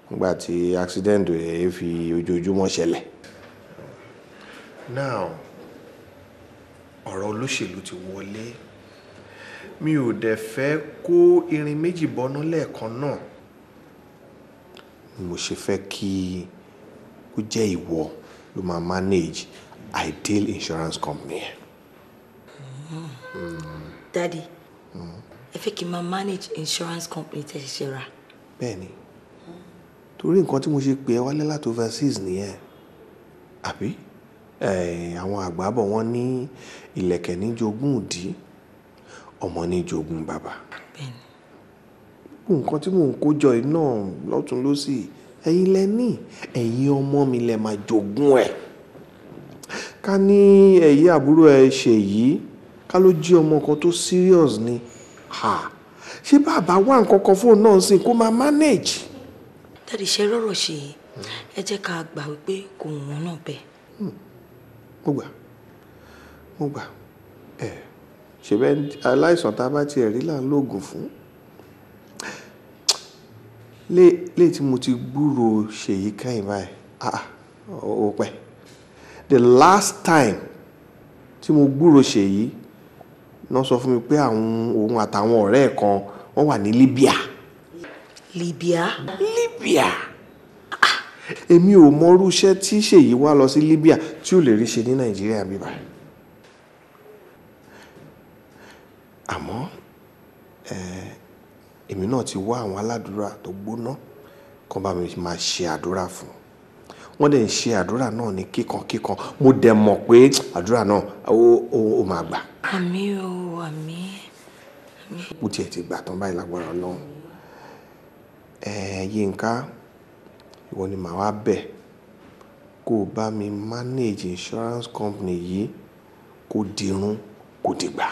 nígbà tí accident ẹ̀ fi ojoojúmọ́ ṣẹlẹ̀. now ọ̀rọ̀ olóṣèlú ti wọlé mi ò dẹ̀ fẹ́ kó irin méjì bọnú lẹ́ẹ̀kan náà mo ṣe fẹ́ kí ó jẹ́ ìwọ ló máa manage ideal insurance company. Daddy, ẹ fẹ́ kí n máa manage insurance company tẹ́ ṣẹ̀ṣẹ̀ rà. bẹ́ẹ̀ni torí nǹkan tí mo ṣe pè ẹ́ wálé láti overseas nìyẹn àbí Eh, àwọn àgbà bọ̀ wọ́n ní ìlẹ̀kẹ̀ ní jogún ìdí ọmọ ní jogún bàbá gbogbo nǹkan tí mò ń kó jọ yìí náà lọ́tún lọ́sì ẹ̀yin lẹ ní ẹ̀yin ọmọ mi lẹ máa jogún ẹ̀ ká ní ẹ̀yí àbúrò ẹ̀ ṣe yìí ká ló jí ọmọ kan tó serious ni ha ṣé bàbá wà nǹkan kan fóun náà sí kó máa manage. Daddy ṣe rọrọ̀ ṣe yìí ẹ jẹ́ ká gbà wípé kò wù wọ́n náà bẹ́ẹ̀. mo gbà mo gbà ẹ ṣèbẹ aláìsàn tá a bá tiẹ̀ rí là ń lóògùn fún lé lé tí mo ti gbúrò ṣèyí kẹ́yìn báyìí ah ó pẹ́ the last time tí mo gbúrò ṣèyí náà sọ fún mi pé àwọn òun àtàwọn ọ̀rẹ́ ẹ̀ kan wọ́n wà ní Libya Libya. Libya èmi ò mọrú iṣẹ́ tí ṣèyí wá lọ sí Libya tí ò lè rí ṣe ní Nàìjíríà bíbá àmọ́ eh, èmi náà ti wá àwọn aládùúrà tó gbóná kan bá mi máa ṣe àdúrà fún wọ́n dẹ̀ ń ṣe àdúrà náà ní kíkankíkan mo dẹ̀ mọ̀ pé àdúrà náà ó ó- ó máa gbà Àmín o, àmín. bó tiẹ̀ ti gbà tán báyìí lágbára Ọlọ́run ẹ Yínká ìwọ ni màá wá bẹ̀ kó o bá mi manage insurance company yìí kó dirun kó dìgbà.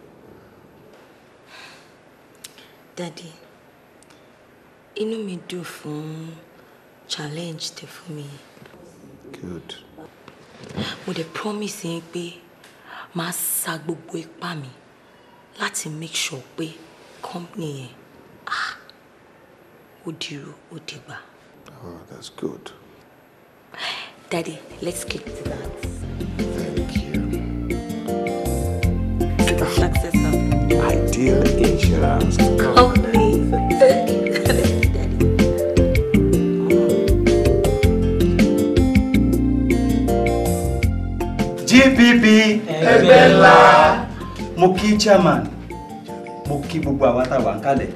Daddy, inú mi dùn fún challenge tẹ́ fún mi. good Mo dẹ̀ promise yín pé màá sa gbogbo ipá mi láti make sure pé company yẹn ah, ó dìrò ó dìgbà. oh that's good Daddy, let's get to that. thank you. To the success of ideal insurance company. GPP ẹgbẹ́ ńlá mo kí chairman mo kí gbogbo àwa tá a wà ń kalẹ̀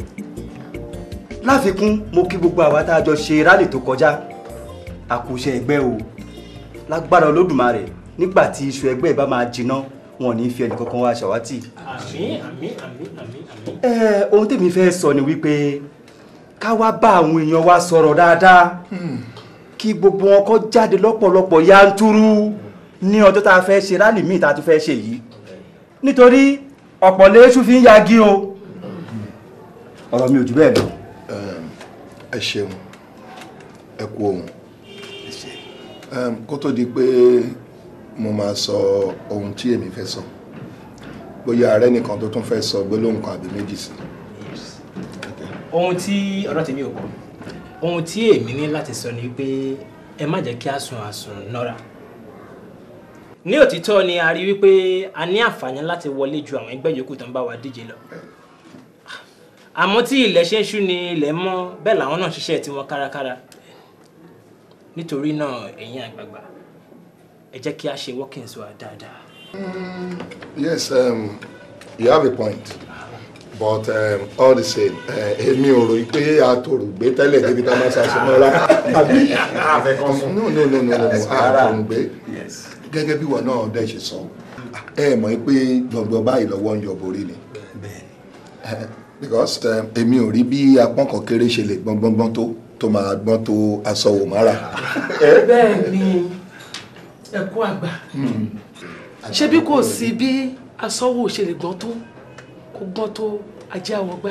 láfikún mo kí gbogbo àwa tá a jọ ṣe rálì tó kọjá àkùṣe ẹgbẹ́ o lágbára olódùmarè nígbà tí iṣu ẹgbẹ́ bá máa jiná wọn ò ní fi ẹnìkankan wá ṣàwátì. àmín àmín àmín àmín àmín. ẹ ohun tèmi fẹ́ sọ ni wípé ká wá bá àwọn èèyàn wa sọ̀rọ̀ dáadáa kí gbogbo wọn kó jáde lọ́pọ̀lọpọ̀ yanturu ní ọjọ́ tá a fẹ́ ṣe rálì míì tá a tún fẹ́ ṣe yìí nítorí ọ̀pọ̀ léṣu fi ń yagi o ọ̀rọ̀ mi ò jù bẹ́ẹ̀ lọ. ẹ ṣeun ẹ kú ohun Em, kó tó di pé mo máa sọ ohun tí èmi fẹ́ sọ bóyá ààrẹ nìkan tó tún fẹ́ sọ gbólóhùn kan àbí méjì sí ohun tí ọ̀rọ̀ tèmi ò kọ́ ohun tí èmi ní láti sọ ni pé ẹ má jẹ́ kí a sùn àsùn nọ́ra ní òtítọ́ ni a rí wípé a ní àǹfààní láti wọlé ju àwọn ẹgbẹ́ yòókù tó ń bá wa díje lọ àmọ́ tí ilẹ̀ ṣe ń ṣú ni ilẹ̀ mọ́ bẹ́ẹ̀ làwọn náà ṣiṣẹ́ tiwọn kárakára nítorí náà ẹ̀yin àgbààgbà ẹ jẹ́ kí a ṣe workings wa dáadáa. yes um, you have a point but um, all the same eh, èmi ò rò pé àtòrò gbé tẹ́lẹ̀ débi tá a máa ṣàṣẹ mọ́ra àbí no no no no no àtòrò gbé gẹ́gẹ́ bí wọn náà dẹ̀ ṣe sọ ẹ mọ̀ pé gbọ̀ngbọ̀n báyìí lọ́wọ́ ń yọ borí ni Eh, because um, èmi ò rí bí apọ́n kan kéré ṣe lè gbọ́ngbọ́ngbọ́n tó tó máa gbọ́n tó aṣọ wò mára. bẹ́ẹ̀ ni ẹ̀kú àgbà ṣé bí kò sí bí asọ́wọ́ ṣe lè gbọ́n tó kó gbọ́n tó ajé àwọ̀gbá.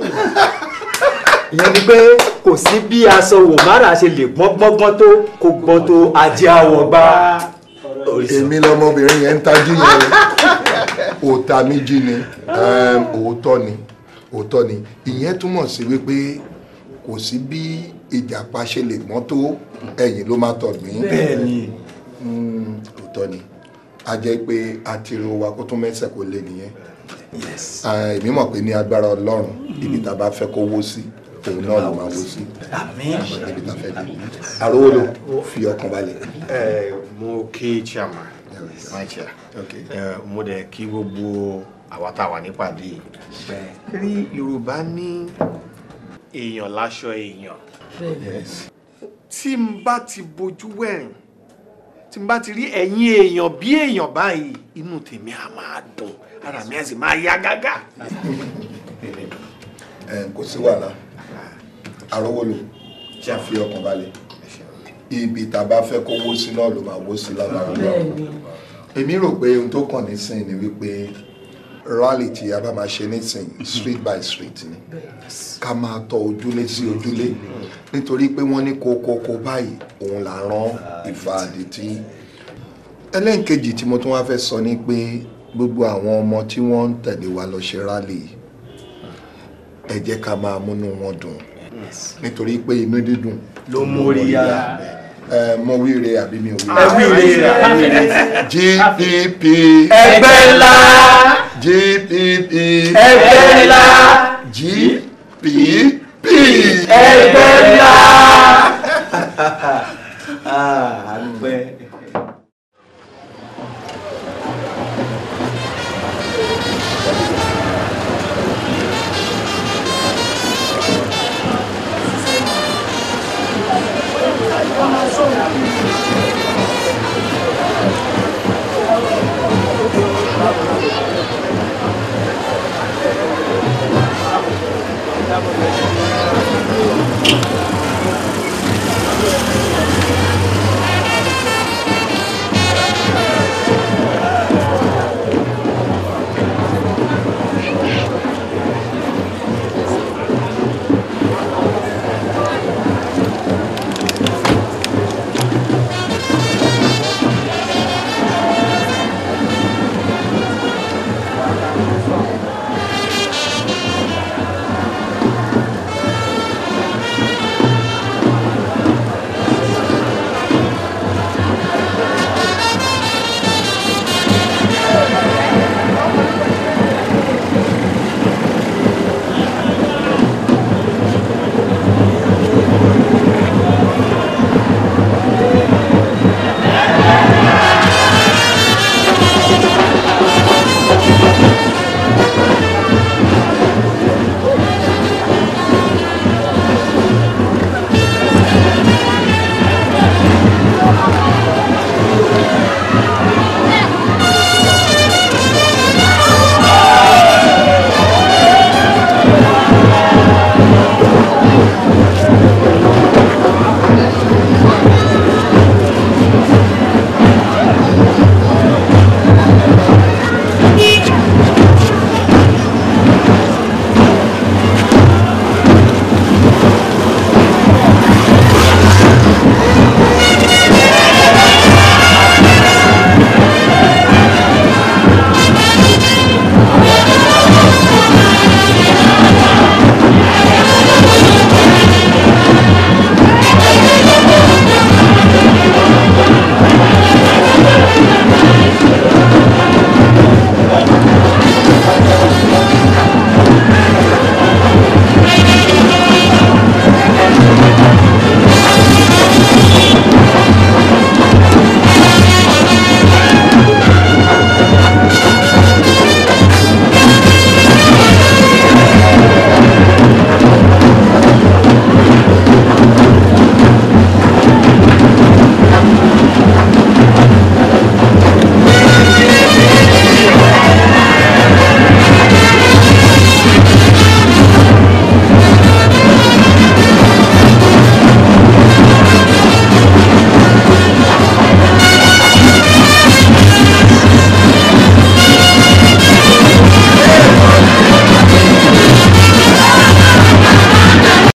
ìyẹn ni pé kò sí bí aṣọ wò mára ṣe lè gbọ́n gbọ́ngbọ́n tó kó gbọ́n tó ajé àwọ̀ gbá. èmi lọmọbìnrin yẹn ń tajú yẹn òòtà mi jí ni um, òótọ́ ni òótọ́ ni ìyẹn túmọ̀ sí wípé kò sí bí ìjàpá ṣe lè gbọ́n tó ẹ̀yìn ló máa tọ̀gbìn. bẹ́ẹ̀ ni Mm, òótọ́ ni a jẹ́ pé àtìrò wa kó tún mẹ́sẹ̀ kó lé nìyẹn Ah, èmi mọ̀ pé ní agbára ọlọ́run ibi tá a bá fẹ́ kó wó sí òun náà ló máa wó sí àmín níbi tá a fẹ́ dé àrówó ló fi ọkàn balẹ̀. ẹ mo kí chairman my chair Okay. ẹ mo dẹ̀ kí gbogbo àwa tá a wà nípàdé yìí rí yorùbá ní èèyàn láṣọ èèyàn Yes. tí n bá ti bojú wẹ̀rìn tí n bá ti rí ẹ̀yìn èèyàn bí èèyàn báyìí inú tèmi á máa dùn ara mi á sì máa yá gágá. Ẹ, kò sí wàhálà àrówó ló fi ọkàn balẹ̀ ibi tá a bá fẹ́ kó wó sí náà ló máa wó sí lágbára ọlọ́run. bẹ́ẹ̀ni èmi rò pé ohun tó kàn nísìn ni wípé rally tí a bá máa ṣe nísìn street by street ni ká máa tọ ojúlé sí ojúlé nítorí pé wọ́n ní kókókó báyìí òun là rán ìfà àdìtì ẹlẹ́nkejì tí mo tún wá fẹ́ sọ ni pé gbogbo àwọn ọmọ tí wọ́n ń tẹ̀lé wa lọ ṣe rally yìí, ẹ jẹ́ ká máa múnú wọn dùn nítorí pé inú dídùn ló móríyá ẹ mọ wíire àbí mi ò ẹ wíire. wí ilé GPP ẹgbẹ́ ńlá GPP ẹgbẹ́ ńlá GPP. ẹgbẹ́ ńlá. Ah, àdúpẹ́. Ẹ